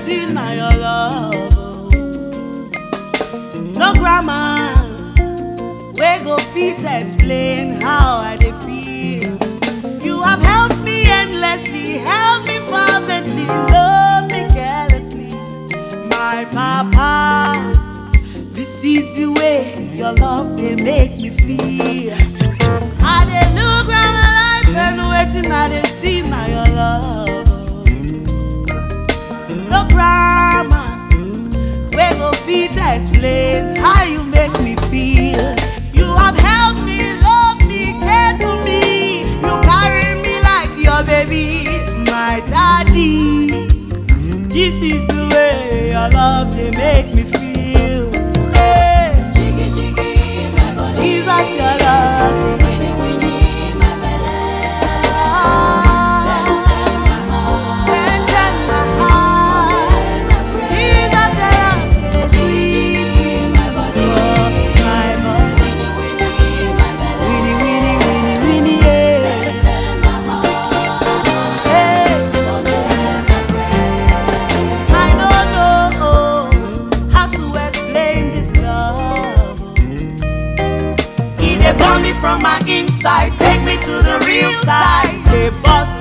see na your love. oh. No grammar wey go fit explain how I dey feel. You have helped me endlessly, helped me fervently, loved me carelessly. My papa, this is the way your love dey make me feel. I dey look round my life and wetin I dey see na your love. No grammar wey go fit explain how you make me feel. You have helped me, loved me, cared for me. You carry me like your baby, my daddy. This is the way your love dey make me feel. Hey, Jiggy jiggy my body. Jesus, your love. Winnie winnie my belly. Ah, Tell my heart. tender my heart. My prayer. Jesus, your love dey sweet my body. for my body. Winnie winnie my belly. Winnie, Winnie, Winnie, Winnie, yeah. Tell my heart. Hey. I don't know how to explain this love. He dey burn me from my inside, take me to the real side. They bust